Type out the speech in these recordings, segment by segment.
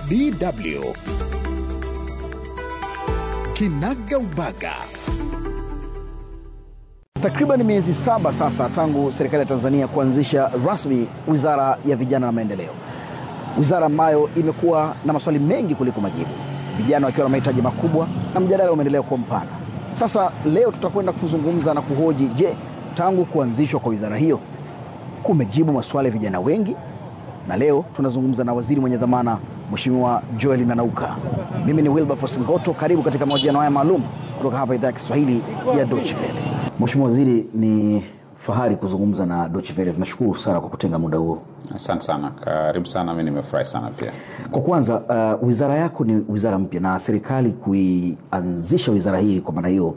DW Kinaga Ubaga. Takriban miezi saba sasa tangu serikali ya Tanzania kuanzisha rasmi Wizara ya Vijana na Maendeleo, wizara ambayo imekuwa na maswali mengi kuliko majibu, vijana wakiwa na mahitaji makubwa na mjadala umeendelea kuwa mpana. Sasa leo tutakwenda kuzungumza na kuhoji, je, tangu kuanzishwa kwa wizara hiyo kumejibu maswali ya vijana wengi? Na leo tunazungumza na waziri mwenye dhamana Mheshimiwa Joel Nanauka. Mimi ni Wilberforce Ngoto, karibu katika mahojiano haya maalum kutoka hapa idhaa ya Kiswahili ya Deutsche Welle. Mheshimiwa Waziri, ni fahari kuzungumza na Deutsche Welle. Tunashukuru sana kwa kutenga muda huo. Asante sana, karibu sana. Mi nimefurahi sana pia. Kwa kwanza, uh, wizara yako ni wizara mpya na serikali kuianzisha wizara hii, kwa maana hiyo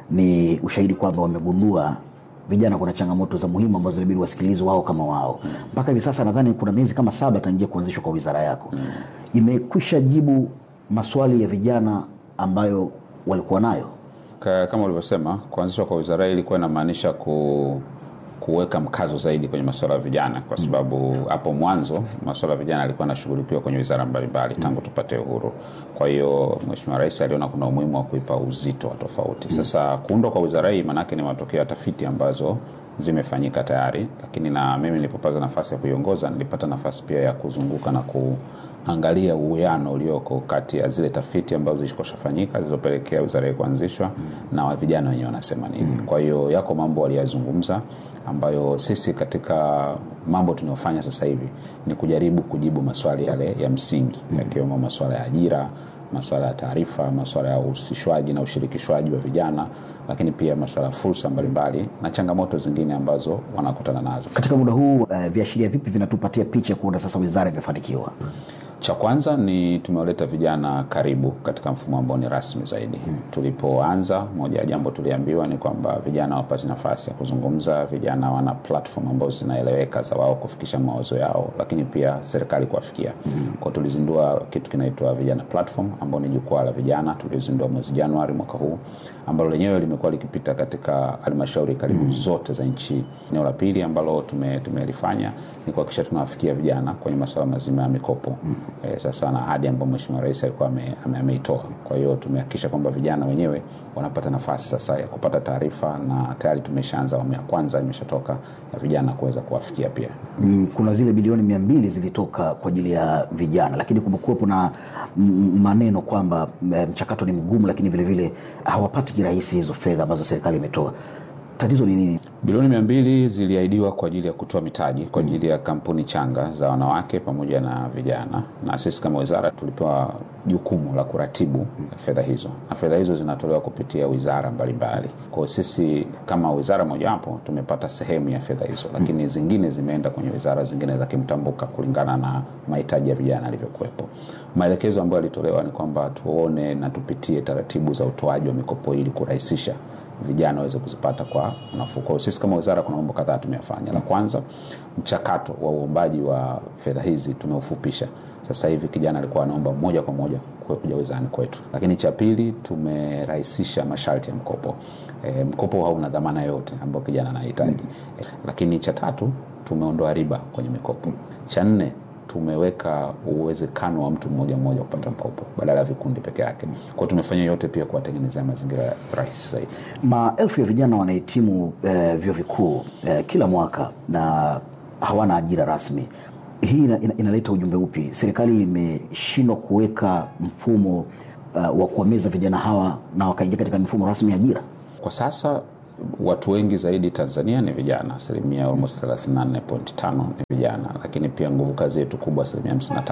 ni ushahidi kwamba wamegundua vijana kuna changamoto za muhimu ambazo inabidi wasikilizwe wao kama wao. Mpaka hivi sasa nadhani kuna miezi kama saba tangia kuanzishwa kwa wizara yako, imekwisha jibu maswali ya vijana ambayo walikuwa nayo. Ka- Kama ulivyosema, kuanzishwa kwa wizara hii ilikuwa inamaanisha ku kuweka mkazo zaidi kwenye masuala ya vijana, kwa sababu hapo mwanzo masuala ya vijana yalikuwa yanashughulikiwa kwenye wizara mbalimbali tangu tupate uhuru. Kwa hiyo Mheshimiwa Rais aliona kuna umuhimu wa kuipa uzito wa tofauti. Sasa kuundwa kwa wizara hii maanake ni matokeo ya tafiti ambazo zimefanyika tayari, lakini na mimi nilipopata nafasi ya kuiongoza nilipata nafasi pia ya kuzunguka na kuangalia uwiano ulioko kati ya zile tafiti ambazo zilikoshafanyika zilizopelekea wizara hii kuanzishwa na wa vijana wenyewe wanasema nini. Kwa hiyo yako mambo waliyazungumza ambayo sisi katika mambo tunayofanya sasa hivi ni kujaribu kujibu maswali yale ya msingi yakiwemo maswala ya ajira masuala ya taarifa, masuala ya uhusishwaji na ushirikishwaji wa vijana, lakini pia masuala ya fursa mbalimbali na changamoto zingine ambazo wanakutana nazo. Katika muda huu uh, viashiria vipi vinatupatia picha ya kuona sasa wizara imefanikiwa? Cha kwanza ni tumewaleta vijana karibu katika mfumo ambao ni rasmi zaidi. Tulipoanza, moja ya jambo tuliambiwa ni kwamba vijana wapate nafasi ya kuzungumza, vijana wana platform ambazo zinaeleweka za wao kufikisha mawazo yao, lakini pia serikali kuwafikia. Kwa tulizindua kitu kinaitwa vijana platform, ambao ni jukwaa la vijana, tulizindua mwezi Januari mwaka huu, ambalo lenyewe limekuwa likipita katika halmashauri karibu zote za nchi. Eneo la pili ambalo tume- tumelifanya ni kuhakikisha tunawafikia vijana kwenye masuala mazima ya mikopo eh, sasa na ahadi ambayo Mheshimiwa Rais alikuwa ame- ame- ameitoa. Kwa hiyo tumehakikisha kwamba vijana wenyewe wanapata nafasi sasa ya kupata taarifa, na tayari tumeshaanza awamu ya kwanza imeshatoka ya vijana kuweza kuwafikia pia. Mm, kuna zile bilioni mia mbili zilitoka kwa ajili ya vijana, lakini kumekuwepo na mm, maneno kwamba mm, mchakato ni mgumu, lakini vilevile hawapati kirahisi hizo fedha ambazo serikali imetoa. Tatizo ni nini? Bilioni mia mbili ziliahidiwa kwa ajili ya kutoa mitaji kwa ajili ya kampuni changa za wanawake pamoja na vijana, na sisi kama wizara tulipewa jukumu la kuratibu fedha hizo, na fedha hizo zinatolewa kupitia wizara mbalimbali. Kwa hiyo sisi kama wizara mojawapo tumepata sehemu ya fedha hizo, lakini zingine zimeenda kwenye wizara zingine za kimtambuka kulingana na mahitaji ya vijana yalivyokuwepo. Maelekezo ambayo yalitolewa ni kwamba tuone na tupitie taratibu za utoaji wa mikopo ili kurahisisha vijana waweze kuzipata kwa nafuu. Kwa hiyo sisi kama wizara kuna mambo kadhaa tumeyafanya. La kwanza, mchakato wa uombaji wa fedha hizi tumeufupisha. Sasa hivi kijana alikuwa anaomba moja kwa moja kwe- kuja wizarani kwetu. Lakini cha pili, tumerahisisha masharti ya mkopo. E, mkopo hauna dhamana yoyote ambayo kijana anahitaji. E, lakini cha tatu, tumeondoa riba kwenye mikopo. Cha nne, tumeweka uwezekano wa mtu mmoja mmoja kupata mkopo badala ya vikundi peke yake. Kwa hiyo tumefanya yote pia kuwatengenezea mazingira rahisi zaidi. Maelfu ya vijana wanahitimu eh, vyuo vikuu eh, kila mwaka na hawana ajira rasmi. Hii ina, ina, inaleta ujumbe upi? Serikali imeshindwa kuweka mfumo uh, wa kuwameza vijana hawa na wakaingia katika mifumo rasmi ya ajira. Kwa sasa watu wengi zaidi Tanzania ni vijana, asilimia almost 34.5 ni vijana, lakini pia nguvu kazi yetu kubwa asilimia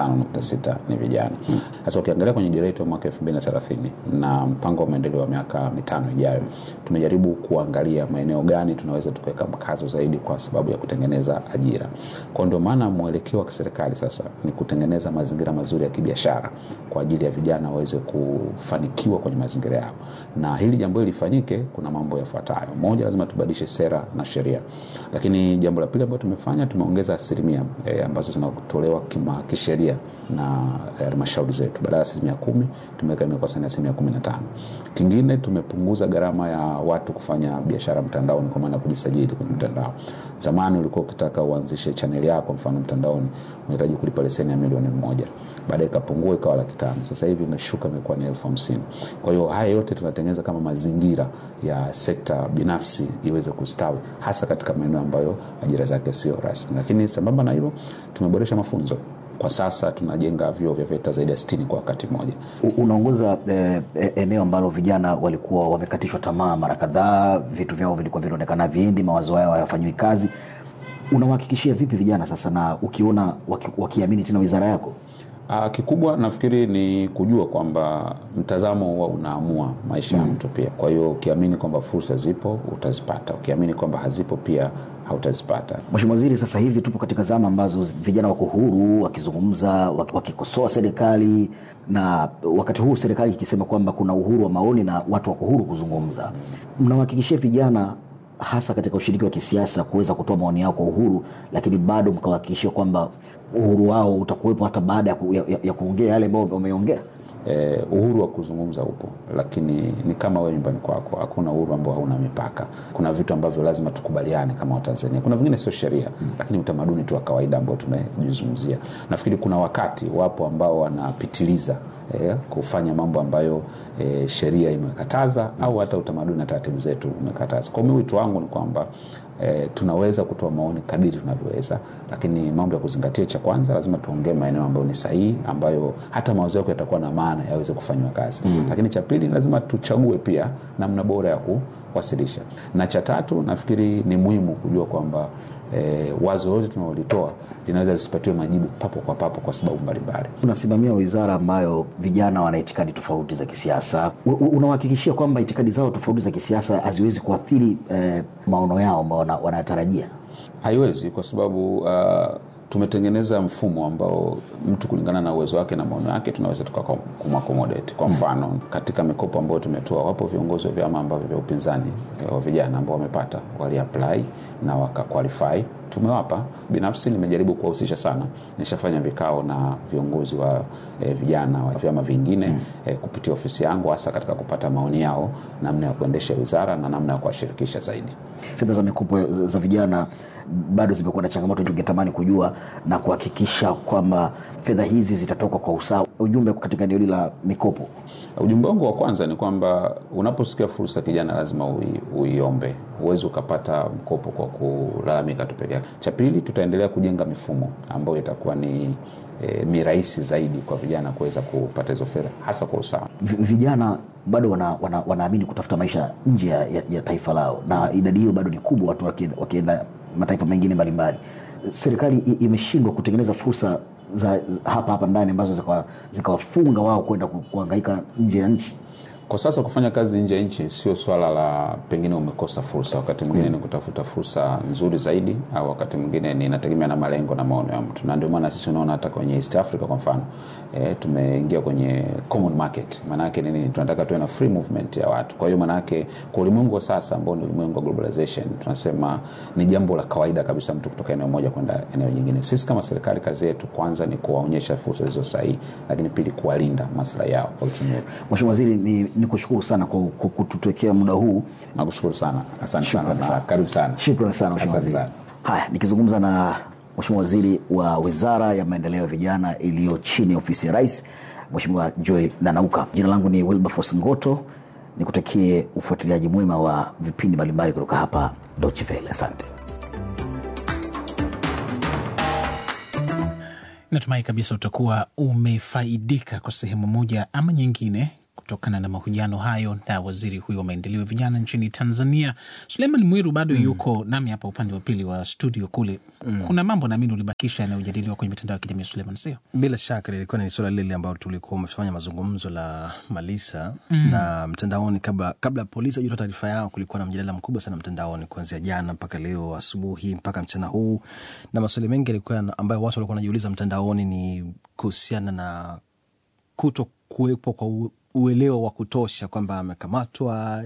55.6 ni vijana. Sasa ukiangalia kwenye dira yetu ya mwaka 2030 na mpango wa maendeleo wa miaka mitano ijayo, tumejaribu kuangalia maeneo gani tunaweza tukaweka mkazo zaidi kwa sababu ya kutengeneza ajira. Kwa ndio maana mwelekeo wa kiserikali sasa ni kutengeneza mazingira mazuri ya kibiashara kwa ajili ya vijana waweze kufanikiwa kwenye mazingira yao, na hili jambo hili lifanyike, kuna mambo yafuatayo. Moja, lazima tubadilishe sera na sheria, lakini jambo la pili ambalo tumefanya, tumeongeza asilimia e, ambazo zinatolewa kima kisheria na halmashauri zetu. Badala ya asilimia kumi tumeweka imekuwa sasa ni asilimia kumi na tano. Kingine tumepunguza gharama ya watu kufanya biashara mtandaoni, kwa maana ya kujisajili kwenye mtandao. Zamani ulikuwa ukitaka uanzishe chaneli yako mfano mtandaoni unahitaji kulipa leseni ya milioni moja, baadaye ikapungua ikawa laki tano sasa hivi imeshuka imekuwa ni elfu hamsini kwa hiyo haya yote tunatengeneza kama mazingira ya sekta binafsi iweze kustawi hasa katika maeneo ambayo ajira zake sio rasmi lakini sambamba na hilo tumeboresha mafunzo kwa sasa tunajenga vyuo vya VETA zaidi ya 60 kwa wakati mmoja. U- Unaongoza eh, eh, eneo ambalo vijana walikuwa wamekatishwa tamaa mara kadhaa, vitu vyao vilikuwa vinaonekana viendi, mawazo yao hayafanyiwi kazi. Unawahakikishia vipi vijana sasa, na ukiona waki, wakiamini tena wizara yako? Uh, kikubwa nafikiri ni kujua kwamba mtazamo huwa unaamua maisha ya mtu pia. Kwa hiyo ukiamini kwamba fursa zipo utazipata, ukiamini kwamba hazipo pia hautazipata. Mheshimiwa Waziri, sasa hivi tupo katika zama ambazo vijana wako huru wakizungumza, waki- wakikosoa serikali, na wakati huu serikali ikisema kwamba kuna uhuru wa maoni na watu wako huru kuzungumza. Mnawahakikishia vijana hasa katika ushiriki wa kisiasa kuweza kutoa maoni yao kwa uhuru, lakini bado mkawahakikishia kwamba uhuru wao utakuwepo hata baada ya, ku, ya, ya, ya kuongea yale ambayo wameongea? Eh, uhuru wa kuzungumza upo, lakini ni kama wewe nyumbani kwako, hakuna uhuru ambao hauna mipaka. Kuna vitu ambavyo lazima tukubaliane kama Watanzania, kuna vingine sio sheria mm. lakini utamaduni tu wa kawaida ambao tumejizungumzia. Nafikiri kuna wakati wapo ambao wanapitiliza eh, kufanya mambo ambayo eh, sheria imekataza mm. au hata utamaduni na taratibu zetu umekataza. Kwa hiyo wito wangu ni kwamba E, tunaweza kutoa maoni kadiri tunavyoweza, lakini mambo ya kuzingatia, cha kwanza lazima tuongee maeneo ambayo ni sahihi, ambayo hata mawazo yako yatakuwa na maana yaweze kufanywa kazi mm. Lakini cha pili lazima tuchague pia namna bora ya kuwasilisha, na cha tatu nafikiri ni muhimu kujua kwamba e, wazo lote tunalolitoa linaweza lisipatiwe majibu papo kwa papo kwa sababu mbalimbali. Unasimamia wizara ambayo vijana wana itikadi tofauti za kisiasa. U- u- Unawahakikishia kwamba itikadi zao tofauti za kisiasa haziwezi kuathiri eh, maono yao ambao wana- wanayatarajia? Haiwezi kwa sababu uh, tumetengeneza mfumo ambao mtu kulingana na uwezo wake na maono yake tunaweza tukakumakomodate. Kwa mfano, katika mikopo ambayo tumetoa, wapo viongozi wa vyama ambavyo vya upinzani eh, wa vijana ambao wamepata waliapply na wakaqualify tumewapa. Binafsi nimejaribu kuwahusisha sana, nishafanya vikao na viongozi wa eh, vijana wa vyama vingine mm. eh, kupitia ofisi yangu, hasa katika kupata maoni yao namna ya kuendesha wizara na namna ya kuwashirikisha zaidi. Fedha za mikopo za za vijana bado zimekuwa na changamoto, tungetamani kujua na kuhakikisha kwamba fedha hizi zitatoka kwa usawa. Ujumbe katika eneo hili la mikopo Ujumbe wangu wa kwanza ni kwamba unaposikia fursa kijana, lazima ui, uiombe. Huwezi ukapata mkopo kwa kulalamika tu peke yake. Cha pili, tutaendelea kujenga mifumo ambayo itakuwa ni e, mirahisi zaidi kwa vijana kuweza kupata hizo fedha hasa kwa usawa. V- vijana bado wana, wana, wanaamini kutafuta maisha nje ya, ya, ya taifa lao, na idadi hiyo bado ni kubwa, watu wakienda, wakienda mataifa mengine mbalimbali. Serikali i- imeshindwa kutengeneza fursa za, za hapa hapa ndani ambazo zikawa- zikawafunga wao kwenda ku- kuhangaika nje ya nchi. Kwa sasa kufanya kazi nje ya nchi sio swala la pengine umekosa fursa, wakati mwingine ni kutafuta fursa nzuri zaidi, au wakati mwingine ni inategemea na malengo na maono ya mtu, na ndio maana sisi unaona hata kwenye East Africa kwa mfano e, tumeingia kwenye common market. Maana yake ni nini? Tunataka tuwe na free movement ya watu. Kwa hiyo maana yake kwa ulimwengu wa sasa ambao ni ulimwengu wa globalization, tunasema ni jambo la kawaida kabisa mtu kutoka eneo moja kwenda eneo jingine. Sisi kama serikali, kazi yetu kwanza ni kuwaonyesha fursa zilizo sahihi, lakini pili kuwalinda maslahi yao kwa uchumi wetu. Mheshimiwa Waziri, ni, ni kushukuru sana kwa, kwa kututekea muda huu. Nakushukuru sana, asante sana Shukrani na sana. karibu sana. Shukrani sana Mheshimiwa Asante Waziri. sana. Haya, nikizungumza na Mheshimiwa Waziri wa Wizara ya Maendeleo ya Vijana iliyo chini ya ofisi ya Rais, Mheshimiwa Joel Nanauka. Jina langu ni Wilberforce Ngoto, nikutakie ufuatiliaji mwema wa vipindi mbalimbali kutoka hapa Deutsche Welle. Asante. Natumai kabisa utakuwa umefaidika kwa sehemu moja ama nyingine kutokana na mahojiano hayo na waziri huyo wa maendeleo ya vijana nchini Tanzania. Suleiman Mwiru bado yuko nami hapa upande wa pili wa studio kule. Kuna mambo naamini ulibakisha yanayojadiliwa kwenye mitandao ya kijamii Suleiman, sio? Bila shaka lilikuwa ni suala lile ambalo tulikuwa umefanya mazungumzo la Malisa mm. na mtandaoni. Kabla kabla polisi hajatoa taarifa yao, kulikuwa na mjadala mkubwa sana mtandaoni kuanzia jana mpaka leo asubuhi mpaka mchana huu, na maswali mengi yalikuwa yana- ambayo watu walikuwa wanajiuliza mtandaoni ni kuhusiana na kuto kuwepo kwa u- uelewa wa kutosha kwamba amekamatwa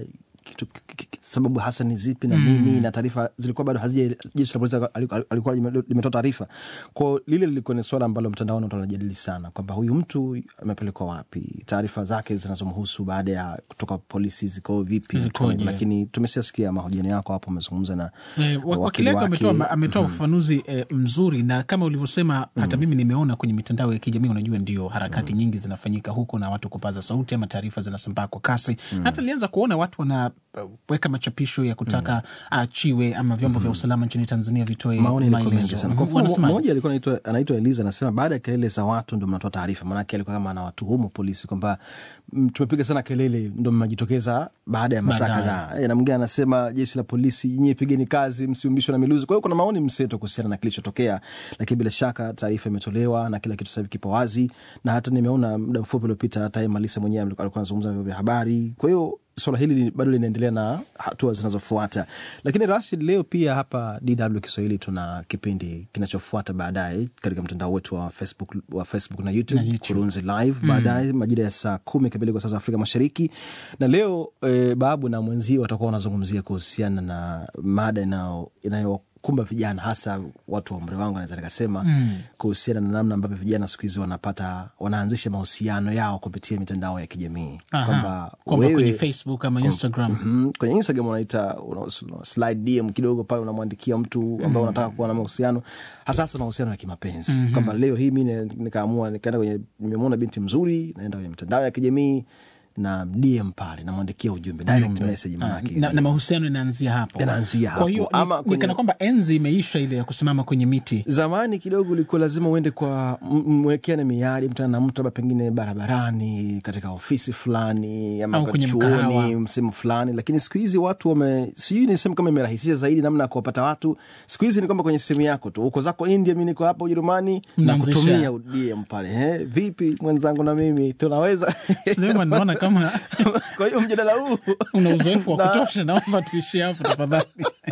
kitu, ki- ki- sababu hasa ni zipi na nini na taarifa zilikuwa bado hazija jeshi la polisi aliku- alikuwa lime- limetoa taarifa kwao. Lile lilikuwa ni swala ambalo mtandaoni watu wanajadili sana kwamba huyu mtu amepelekwa wapi, taarifa zake zinazomhusu baada ya kutoka polisi ziko vipi, Zikoje? lakini tumeshasikia mahojiano yako hapo, umezungumza na Eh, wa- wakili wakili wake wake. ametoa ametoa ufafanuzi eh, mzuri na kama ulivyosema hata mimi nimeona kwenye mitandao ya kijamii unajua ndio harakati nyingi zinafanyika huko na watu kupaza sauti ama taarifa zinasambaa kwa kasi hata nilianza kuona watu wanaweka machapisho ya kutaka aachiwe ama vyombo vya usalama nchini tanzania vitoe maoni yalikuwa mengi maelezo sana. Kwa mfano, Wanasemaje? mmoja alikuwa anaitwa anaitwa Eliza anasema baada ya kelele za watu ndo mnatoa taarifa. Maanake alikuwa kama anawatuhumu polisi kwamba mm, tumepiga sana kelele ndo mmejitokeza baada ya masaa Baadaye. kadhaa. E, na mwingine anasema jeshi la polisi nyie pigeni kazi, msiumbishwe na miluzi. Kwa hiyo kuna maoni mseto kuhusiana na kilichotokea, lakini bila shaka taarifa imetolewa na kila kitu sasa hivi kipo wazi, na hata nimeona muda mfupi uliopita hata yeye Malisa mwenyewe alikuwa alikuwa anazungumza na vyombo vya habari. Kwa hiyo swala hili li- bado linaendelea na hatua zinazofuata. Lakini Rashid, leo pia hapa DW Kiswahili tuna kipindi kinachofuata baadaye katika mtandao wetu wa Facebook, wa Facebook na YouTube, Na YouTube. Kurunzi Live baadaye majira ya saa kumi kamili kwa saa za Afrika Mashariki. Na leo eh, Babu na mwenzio watakuwa wanazungumzia kuhusiana na mada inayo inayokumba vijana hasa watu wa umri wangu naweza nikasema kuhusiana na namna ambavyo vijana siku hizi wanapata wanaanzisha mahusiano yao kupitia mitandao ya kijamii Aha. kwamba kwamba wewe- kwenye facebook ama instagram Mhm. kwenye Instagram unaita una, una slide DM kidogo pale, unamwandikia mtu ambaye unataka kuwa na mahusiano, hasa hasa mahusiano ya kimapenzi kwamba leo hii mi ne- nikaamua nikaenda kwenye, nimemwona binti mzuri, naenda kwenye mitandao ya kijamii na DM pale, namwandikia ujumbe direct message, Ah, manake na, na mahusiano yanaanzia hapo Yanaanzia hapo. kwa hiyo ni- Ama ni kwenye- kana kwamba enzi imeisha ile ya kusimama kwenye miti Zamani kidogo ulikuwa lazima uende kwa m- mwekeane miadi, mtana na mtu labda pengine barabarani, katika ofisi fulani ama Au kwa kwenye mkahawa. chuoni, sehemu fulani, lakini siku hizi watu wame, sijui ni sehemu kama imerahisisha zaidi namna ya kuwapata watu. Siku hizi ni kwamba kwenye simu yako tu, uko zako India, mi niko hapa Ujerumani na Mnaanzisha- kutumia DM pale, eh, vipi mwenzangu, na mimi tunaweza Suleiman, naona kama kwa hiyo mjadala huu una uzoefu wa Na- kutosha naomba tuishie hapo tafadhali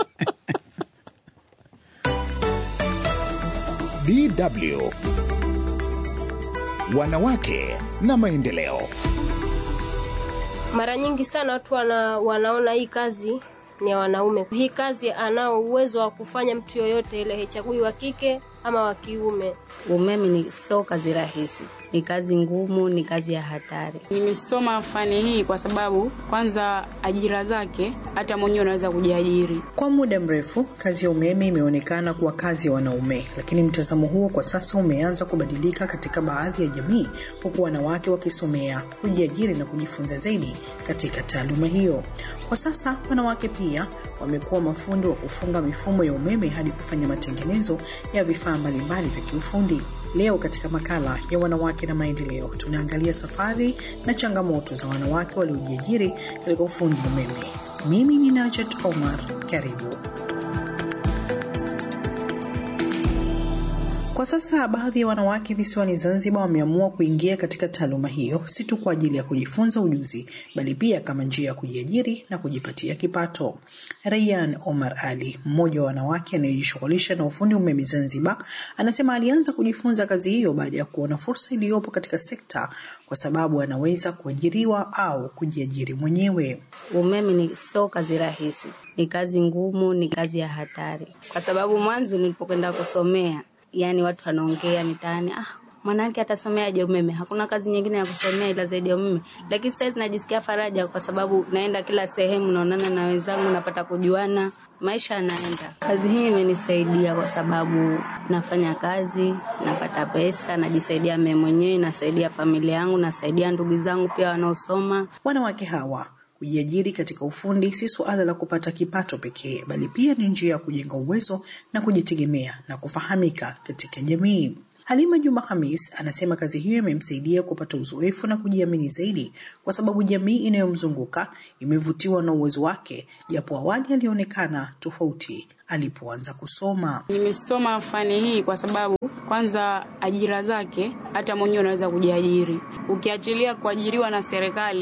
DW Wanawake na maendeleo. Mara nyingi sana watu wana, wanaona hii kazi ni ya wanaume. Hii kazi anao uwezo wa kufanya mtu yoyote ile, haichagui wa kike ama wa kiume. Umeme ni sio kazi rahisi, ni kazi ngumu, ni kazi ya hatari. Nimesoma fani hii kwa sababu kwanza ajira zake hata mwenyewe unaweza kujiajiri. Kwa muda mrefu kazi ya umeme imeonekana kuwa kazi ya wanaume, lakini mtazamo huo kwa sasa umeanza kubadilika katika baadhi ya jamii, huku wanawake wakisomea, kujiajiri na kujifunza zaidi katika taaluma hiyo. Kwa sasa wanawake pia wamekuwa mafundi wa kufunga mifumo ya umeme hadi kufanya matengenezo ya vifaa mbalimbali vya kiufundi. Leo katika makala ya wanawake na maendeleo tunaangalia safari na changamoto za wanawake waliojiajiri katika ufundi umeme. Mimi ni Najat Omar, karibu. Kwa sasa baadhi ya wanawake visiwani Zanzibar wameamua kuingia katika taaluma hiyo, si tu kwa ajili ya kujifunza ujuzi, bali pia kama njia ya kujiajiri na kujipatia kipato. Rayyan Omar Ali, mmoja wa wanawake anayejishughulisha na ufundi umeme Zanzibar, anasema alianza kujifunza kazi hiyo baada ya kuona fursa iliyopo katika sekta, kwa sababu anaweza kuajiriwa au kujiajiri mwenyewe. Umeme ni sio kazi rahisi, ni kazi ngumu, ni kazi ya hatari, kwa sababu mwanzo nilipokwenda kusomea, yani watu wanaongea mitaani, ah, mwanamke atasomeaje umeme? Hakuna kazi nyingine ya kusomea ila zaidi ya umeme. Lakini sasa hivi najisikia faraja kwa sababu naenda kila sehemu, naonana na wenzangu, napata kujuana, maisha yanaenda. Kazi hii imenisaidia kwa sababu nafanya kazi, napata pesa, najisaidia mimi mwenyewe, nasaidia familia yangu, nasaidia ndugu zangu pia wanaosoma. Wanawake hawa kujiajiri katika ufundi si suala la kupata kipato pekee, bali pia ni njia ya kujenga uwezo na kujitegemea na kufahamika katika jamii. Halima Juma Hamis anasema kazi hiyo imemsaidia kupata uzoefu na kujiamini zaidi, kwa sababu jamii inayomzunguka imevutiwa na uwezo wake, japo awali alionekana tofauti alipoanza kusoma. Nimesoma fani hii kwa sababu kwanza ajira zake hata mwenyewe unaweza kujiajiri. Ukiachilia kuajiriwa na serikali,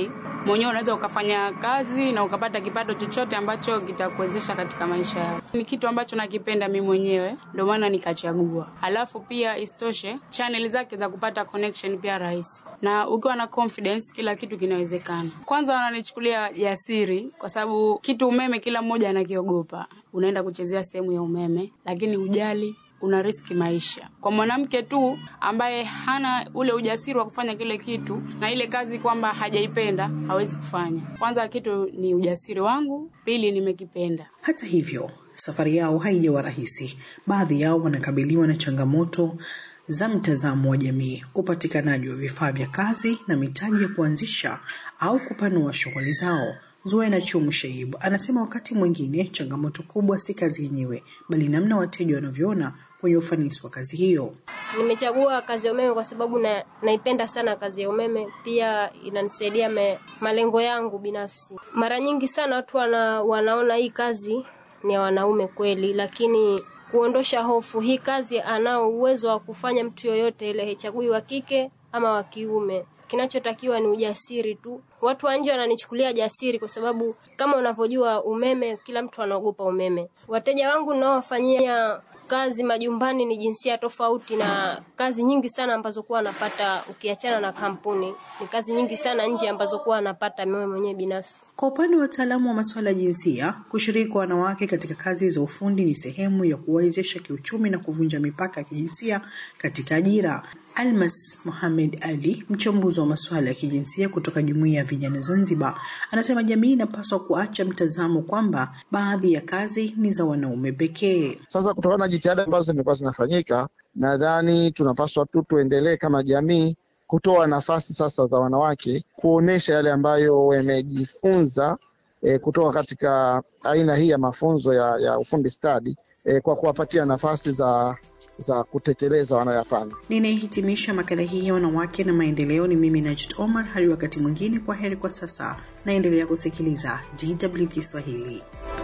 mwenyewe unaweza ukafanya kazi na ukapata kipato chochote ambacho kitakuwezesha katika maisha yako. Ni kitu ambacho nakipenda mi mwenyewe, ndio maana nikachagua. Alafu pia isitoshe, channel zake za kupata connection pia rahisi, na ukiwa na confidence, kila kitu kinawezekana. Kwanza wananichukulia jasiri, kwa sababu kitu umeme kila mmoja anakiogopa. Unaenda kuchezea sehemu ya umeme, lakini hujali una riski maisha. Kwa mwanamke tu ambaye hana ule ujasiri wa kufanya kile kitu na ile kazi kwamba hajaipenda hawezi kufanya. Kwanza kitu ni ujasiri wangu, pili nimekipenda. Hata hivyo, safari yao haijawa rahisi. Baadhi yao wanakabiliwa na changamoto za mtazamo wa jamii, upatikanaji wa vifaa vya kazi na mitaji ya kuanzisha au kupanua shughuli zao. Zuena Chumu Shaibu anasema wakati mwingine changamoto kubwa si kazi yenyewe, bali namna wateja wanavyoona kwenye ufanisi wa kazi hiyo. Nimechagua kazi ya umeme kwa sababu na, naipenda sana kazi ya umeme, pia inanisaidia me, malengo yangu binafsi. Mara nyingi sana watu wana, wanaona hii kazi ni ya wanaume kweli, lakini kuondosha hofu, hii kazi anao uwezo wa kufanya mtu yoyote ile, haichagui wa kike ama wa kiume. Kinachotakiwa ni ujasiri tu. Watu wa nje wananichukulia jasiri kwa sababu kama unavyojua umeme, kila mtu anaogopa umeme. Wateja wangu ninaowafanyia kazi majumbani ni jinsia tofauti na kazi nyingi sana ambazo kuwa anapata ukiachana na kampuni. Ni kazi nyingi sana nje ambazo kuwa anapata mimi mwenyewe binafsi. Kwa upande wa wataalamu wa masuala ya jinsia, kushiriki kwa wanawake katika kazi za ufundi ni sehemu ya kuwawezesha kiuchumi na kuvunja mipaka ya kijinsia katika ajira. Almas Mohamed Ali, mchambuzi wa masuala ya kijinsia kutoka Jumuiya ya Vijana Zanzibar, anasema jamii inapaswa kuacha mtazamo kwamba baadhi ya kazi ni za wanaume pekee. Sasa kutokana na jitihada ambazo zimekuwa zinafanyika, nadhani tunapaswa tu tuendelee kama jamii kutoa nafasi sasa za wanawake kuonesha yale ambayo wamejifunza e, kutoka katika aina hii ya mafunzo ya, ya ufundi stadi e, kwa kuwapatia nafasi za za kutekeleza wanayoyafanya. Ninayehitimisha makala hii ya wanawake na maendeleo ni mimi Najit Omar. Hadi wakati mwingine, kwa heri kwa sasa. Naendelea kusikiliza DW Kiswahili.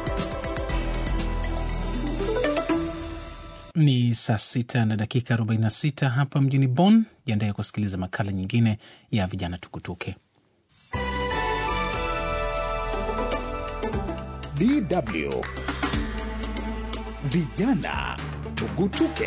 Ni saa sita na dakika 46 hapa mjini Bonn. Jiandaye kusikiliza makala nyingine ya vijana tukutuke. DW vijana tugutuke.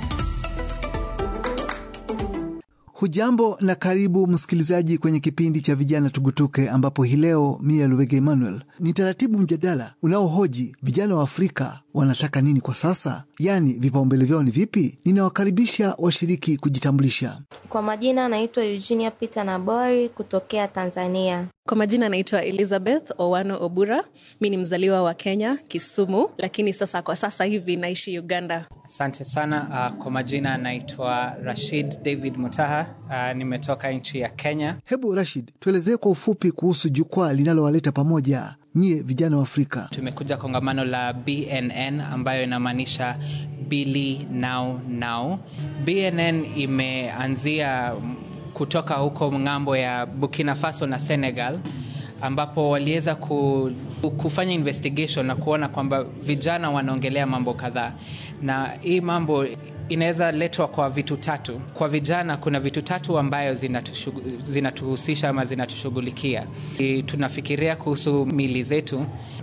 Hujambo na karibu msikilizaji kwenye kipindi cha vijana tugutuke, ambapo hii leo mia Luwege Emmanuel ni taratibu mjadala unaohoji vijana wa Afrika wanataka nini kwa sasa, yaani vipaumbele vyao ni vipi. Ninawakaribisha washiriki kujitambulisha. Kwa majina anaitwa Eugenia Peter Nabori kutokea Tanzania. Kwa majina anaitwa Elizabeth Owano Obura. Mi ni mzaliwa wa Kenya, Kisumu, lakini sasa kwa sasa hivi naishi Uganda. Asante sana. Uh, kwa majina anaitwa Rashid David Mutaha. Uh, nimetoka nchi ya Kenya. Hebu Rashid, tuelezee kwa ufupi kuhusu jukwaa linalowaleta pamoja nyie vijana wa Afrika. Tumekuja kongamano la BNN ambayo inamaanisha Bili Now Now. BNN imeanzia kutoka huko ng'ambo ya Burkina Faso na Senegal ambapo waliweza ku, kufanya investigation na kuona kwamba vijana wanaongelea mambo kadhaa, na hii mambo inaweza letwa kwa vitu tatu. Kwa vijana kuna vitu tatu ambayo zinatuhusisha ama zinatushughulikia. Tunafikiria kuhusu mili zetu,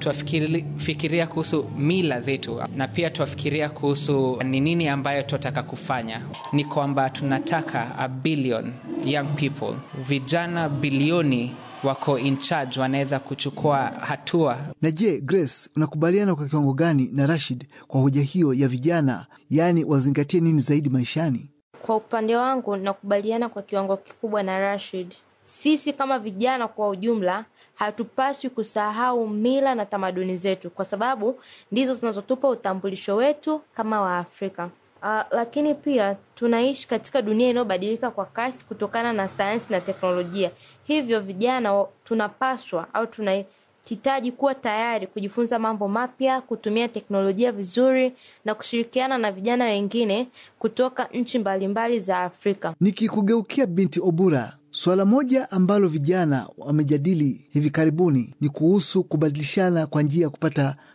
tunafikiria kuhusu mila zetu, na pia tunafikiria kuhusu ni nini ambayo tunataka kufanya. Ni kwamba tunataka a billion young people, vijana bilioni wako in charge, wanaweza kuchukua hatua. Na je, Grace, unakubaliana kwa kiwango gani na Rashid kwa hoja hiyo ya vijana, yaani wazingatie nini zaidi maishani? Kwa upande wangu nakubaliana kwa kiwango kikubwa na Rashid. Sisi kama vijana kwa ujumla hatupaswi kusahau mila na tamaduni zetu, kwa sababu ndizo zinazotupa utambulisho wetu kama Waafrika. Uh, lakini pia tunaishi katika dunia inayobadilika kwa kasi kutokana na sayansi na teknolojia. Hivyo vijana tunapaswa au tunahitaji kuwa tayari kujifunza mambo mapya, kutumia teknolojia vizuri na kushirikiana na vijana wengine kutoka nchi mbalimbali za Afrika. Nikikugeukia binti Obura, suala moja ambalo vijana wamejadili hivi karibuni ni kuhusu kubadilishana kwa njia ya kupata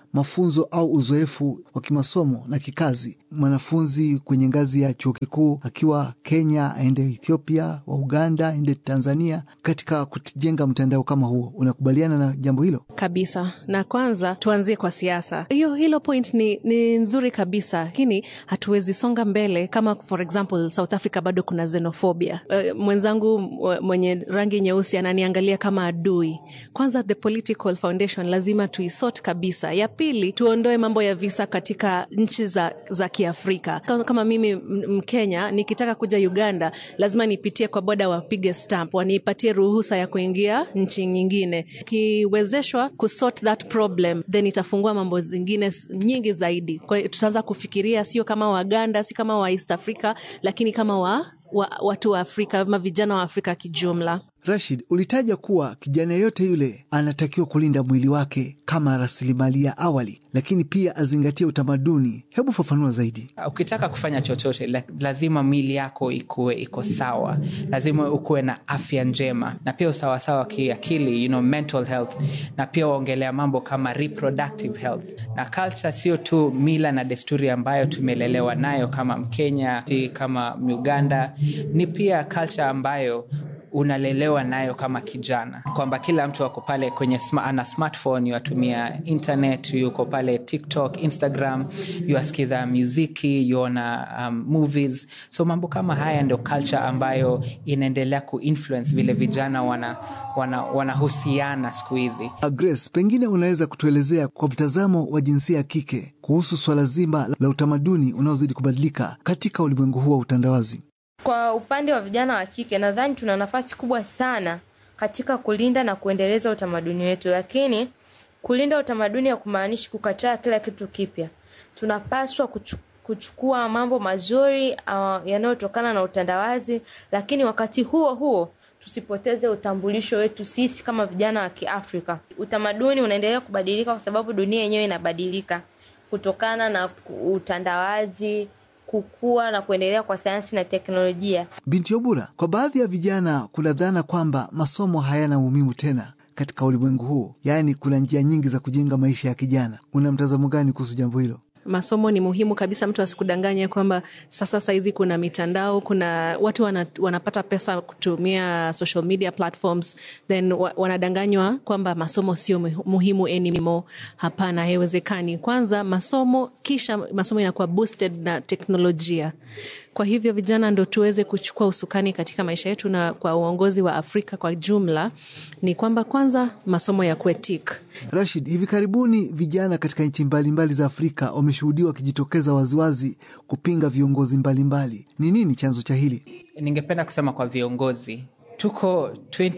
mafunzo au uzoefu wa kimasomo na kikazi. Mwanafunzi kwenye ngazi ya chuo kikuu akiwa Kenya aende Ethiopia, wa Uganda aende Tanzania, katika kujenga mtandao kama huo. Unakubaliana na jambo hilo? kabisa na kwanza tuanzie kwa siasa hiyo hilo point ni, ni nzuri kabisa lakini hatuwezi songa mbele kama for example south africa bado kuna xenophobia uh, mwenzangu mw- mwenye rangi nyeusi ananiangalia kama adui kwanza the political foundation lazima tuisort kabisa ya pili tuondoe mambo ya visa katika nchi za, za kiafrika kama, kama mimi m- mkenya nikitaka kuja uganda lazima nipitie kwa boda wapige stamp wanipatie ruhusa ya kuingia nchi nyingine kiwezeshwa kusort that problem then itafungua mambo zingine s- nyingi zaidi kwa hiyo tutaanza kufikiria sio kama waganda si kama wa east africa lakini kama wa, wa watu wa afrika ama vijana wa afrika kijumla Rashid, ulitaja kuwa kijana yeyote yule anatakiwa kulinda mwili wake kama rasilimali ya awali, lakini pia azingatie utamaduni. Hebu fafanua zaidi. ukitaka kufanya chochote la- lazima mili yako ikuwe iko sawa lazima ukuwe na afya njema na pia usawasawa kiakili you know, mental health na pia waongelea mambo kama reproductive health na culture sio tu mila na desturi ambayo tumelelewa nayo kama mkenya si kama uganda ni pia culture ambayo unalelewa nayo kama kijana kwamba kila mtu ako pale kwenye sma, ana smartphone yuatumia internet yuko pale tiktok instagram yuasikiza muziki yuona um, movies so mambo kama haya ndio culture ambayo inaendelea kuinfluence vile vijana wanahusiana wana, wanahusiana siku hizi Grace, pengine unaweza kutuelezea kwa mtazamo wa jinsia ya kike kuhusu swala zima la utamaduni unaozidi kubadilika katika ulimwengu huu wa utandawazi. Kwa upande wa vijana wa kike, nadhani tuna nafasi kubwa sana katika kulinda na kuendeleza utamaduni wetu, lakini kulinda utamaduni hakumaanishi kukataa kila kitu kipya. Tunapaswa kuchu, kuchukua mambo mazuri uh, yanayotokana na utandawazi, lakini wakati huo huo tusipoteze utambulisho wetu sisi kama vijana wa Kiafrika. Utamaduni unaendelea kubadilika kwa sababu dunia yenyewe inabadilika kutokana na utandawazi kukua na kuendelea kwa sayansi na teknolojia. Binti Obura, kwa baadhi ya vijana kuna dhana kwamba masomo hayana umuhimu tena katika ulimwengu huu, yaani kuna njia nyingi za kujenga maisha ya kijana. Una mtazamo gani kuhusu jambo hilo? masomo ni muhimu kabisa mtu asikudanganye kwamba sasa sahizi kuna mitandao kuna watu wana, wanapata pesa kutumia social media platforms then wa, wanadanganywa kwamba masomo sio muhi- muhimu anymore hapana haiwezekani kwanza masomo kisha masomo inakuwa boosted na teknolojia kwa hivyo vijana ndo tuweze kuchukua usukani katika maisha yetu na kwa uongozi wa afrika kwa jumla ni kwamba kwanza masomo ya kuetik Rashid, hivi karibuni vijana katika nchi mbalimbali za Afrika wameshuhudiwa wakijitokeza waziwazi kupinga viongozi mbalimbali. Ni nini chanzo cha hili? ningependa kusema kwa viongozi tuko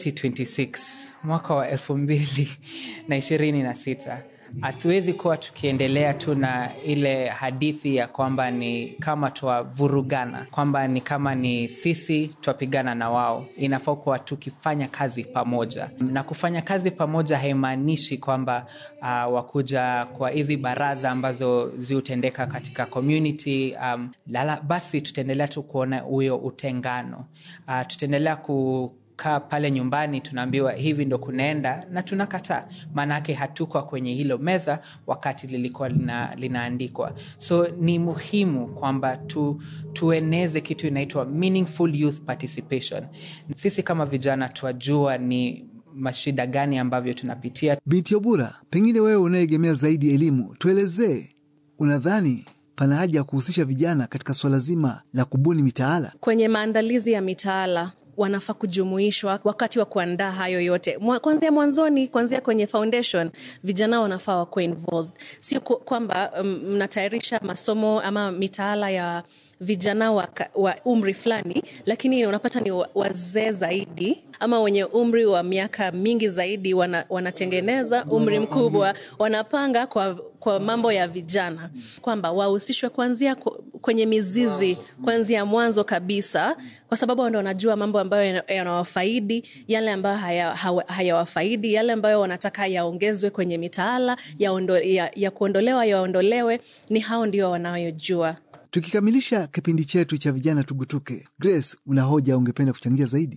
2026 mwaka wa elfu mbili na ishirini na sita hatuwezi kuwa tukiendelea tu na ile hadithi ya kwamba ni kama twavurugana kwamba ni kama ni sisi twapigana na wao inafaa kuwa tukifanya kazi pamoja na kufanya kazi pamoja haimaanishi kwamba uh, wakuja kwa hizi baraza ambazo ziutendeka katika community um, lala, basi tutaendelea tu kuona huyo utengano uh, tutaendelea ku kaa pale nyumbani tunaambiwa hivi ndo kunaenda na tunakataa maanake hatukwa kwenye hilo meza wakati lilikuwa lina, linaandikwa so ni muhimu kwamba tu, tueneze kitu inaitwa meaningful youth participation sisi kama vijana twajua ni mashida gani ambavyo tunapitia Binti Obura, pengine wewe unayeegemea zaidi elimu, tuelezee, unadhani pana haja ya kuhusisha vijana katika suala zima la kubuni mitaala? kwenye maandalizi ya mitaala wanafaa kujumuishwa wakati wa kuandaa hayo yote Mwa- kwanzia mwanzoni kwanzia kwenye foundation vijana wanafaa wakuwe involved sio ku- kwamba mm, mnatayarisha masomo ama mitaala ya vijana wa, ka- wa umri fulani lakini unapata ni wa- wazee zaidi ama wenye umri wa miaka mingi zaidi wana, wanatengeneza umri mkubwa wanapanga kwa, kwa mambo ya vijana kwamba wahusishwe kuanzia ku- kwenye mizizi kuanzia mwanzo kabisa kwa sababu ndo wanajua mambo ambayo yana- yanawafaidi yale ambayo haya- hawa- hayawafaidi yale ambayo wanataka yaongezwe kwenye mitaala ya, ondo, ya, ya kuondolewa yaondolewe ni hao ndio wanayojua Tukikamilisha kipindi chetu cha vijana tugutuke, Grace, una hoja ungependa kuchangia zaidi?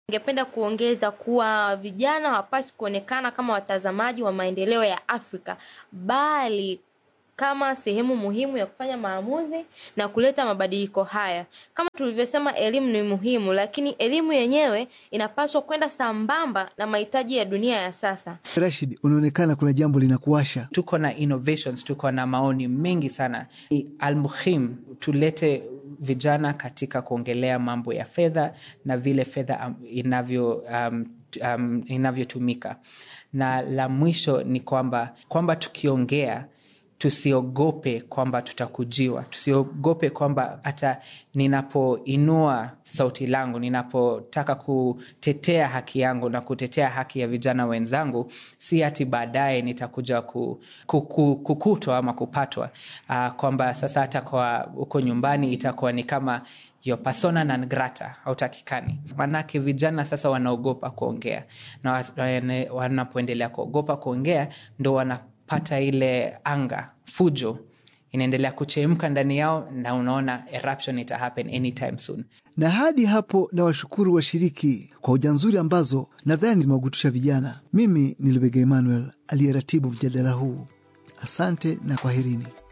Ningependa kuongeza kuwa vijana hawapaswi kuonekana kama watazamaji wa maendeleo ya Afrika bali kama sehemu muhimu ya kufanya maamuzi na kuleta mabadiliko haya. Kama tulivyosema, elimu ni muhimu, lakini elimu yenyewe inapaswa kwenda sambamba na mahitaji ya dunia ya sasa. Rashid, unaonekana kuna jambo linakuasha. tuko na innovations tuko na maoni mengi sana Ni almuhim tulete vijana katika kuongelea mambo ya fedha na vile fedha um, inavyo um, t- um, inavyotumika na la mwisho ni kwamba kwamba tukiongea tusiogope kwamba tutakujiwa tusiogope kwamba hata ninapoinua sauti langu ninapotaka kutetea haki yangu na kutetea haki ya vijana wenzangu si hati baadaye nitakuja ku, ku, ku, kukutwa ama kupatwa uh, kwamba sasa hata kwa huko nyumbani itakuwa ni kama yo persona non grata hautakikani manake vijana sasa wanaogopa kuongea na wa- wane- wanapoendelea kuogopa kuongea ndo wanapata ile anga fujo inaendelea kuchemka ndani yao na unaona eruption ita happen anytime soon Na hadi hapo na washukuru washiriki kwa hoja nzuri ambazo nadhani zimewagutusha vijana. Mimi ni Lubega Emmanuel aliyeratibu mjadala huu. Asante na kwaherini.